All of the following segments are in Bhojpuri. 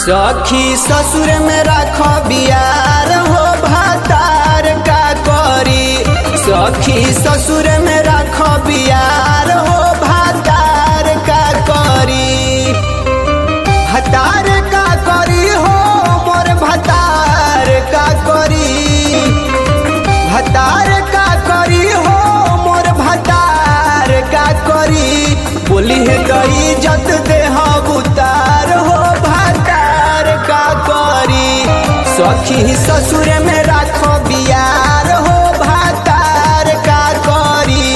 सखी ससुर में राख बियार हो भातार का करी सखी ससुर में राख बियार हो भातार का करी भतार का करी हो मोर भतार का करी भतार का करी हो मोर भतार का करी बोली है गई जत देह उतार हो भतार का करी सखी ससुर में राखो बियार हो भतार का करी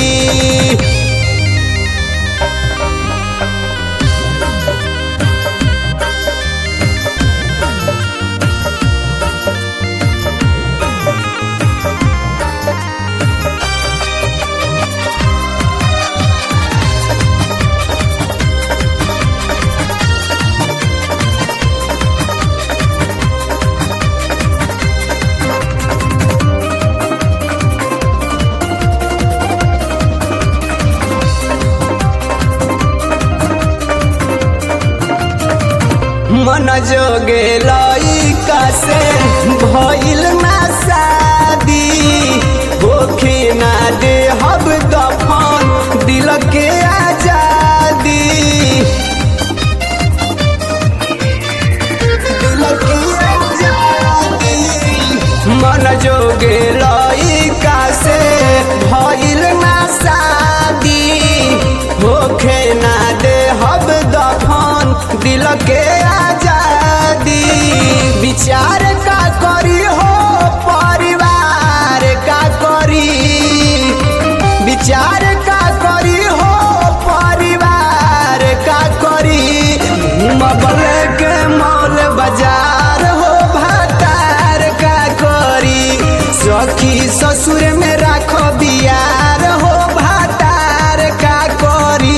मन जोगे लइका से भइल ना शादी होखे ना दे हब दफन दिल के आजादी दिल के आजादी मन जोगे लइका से भइल ना शादी होखे ना दे हब दफन दिल के आजादी विचार का करी हो परिवार का करी विचार का करी हो परिवार का करी मबल के मौल बाजार हो भातार का करी सखी ससुर में राखो बियार हो भातार का करी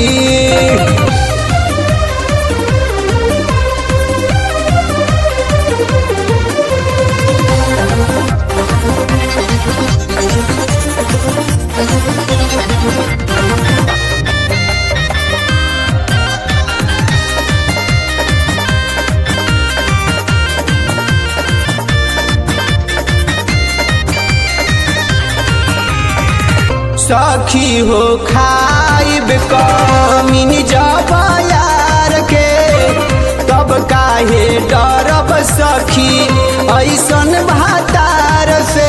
सखी हो खाइब कमीन जब यार के तब काहे डरब सखी ऐसन भातार से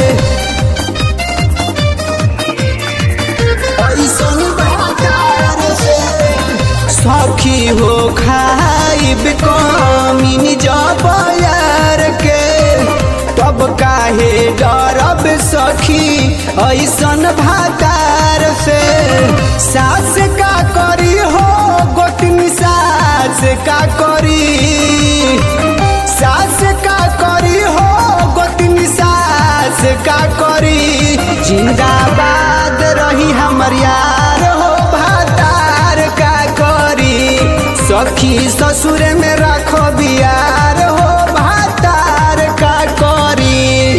ऐसन भातार से सखी हो खाइब कमीन जब यार के तब काहे डरब सखी ऐसन भातार से सास का करी हो गोतनी सास का करी सास का करी हो गोतनी सास का करी जिंदाबाद रही हमर यार हो भातार का करी सखी ससुर में राखो बियार हो भातार का करी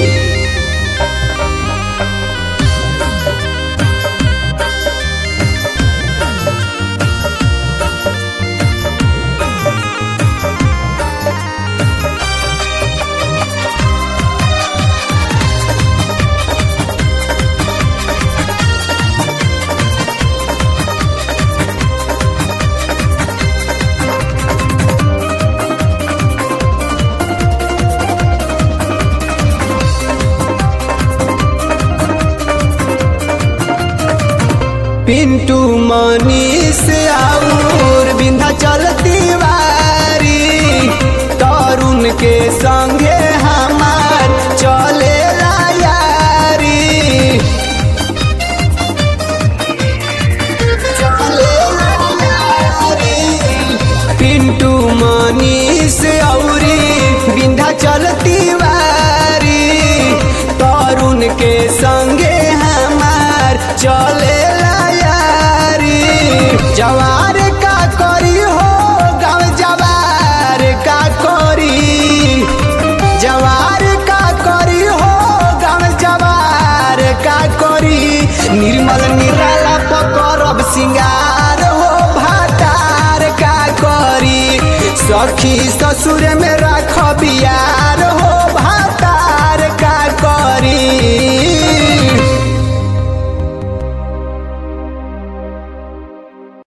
पिंटू मनीष और बिंधा चलती वारी तरुण के संगे हमार चले यारी चलेला यारी। पिंटू मनीष औरी बिंधा चलती वारी तरुण के संगे हमार चले यारी जवार का करी हो गाँव जवार का करी जवार का करी हो गाँव जवार का करी निर्मल निराला पकड़ब सिंगार हो भातार का करी सखी ससुर में राख बियार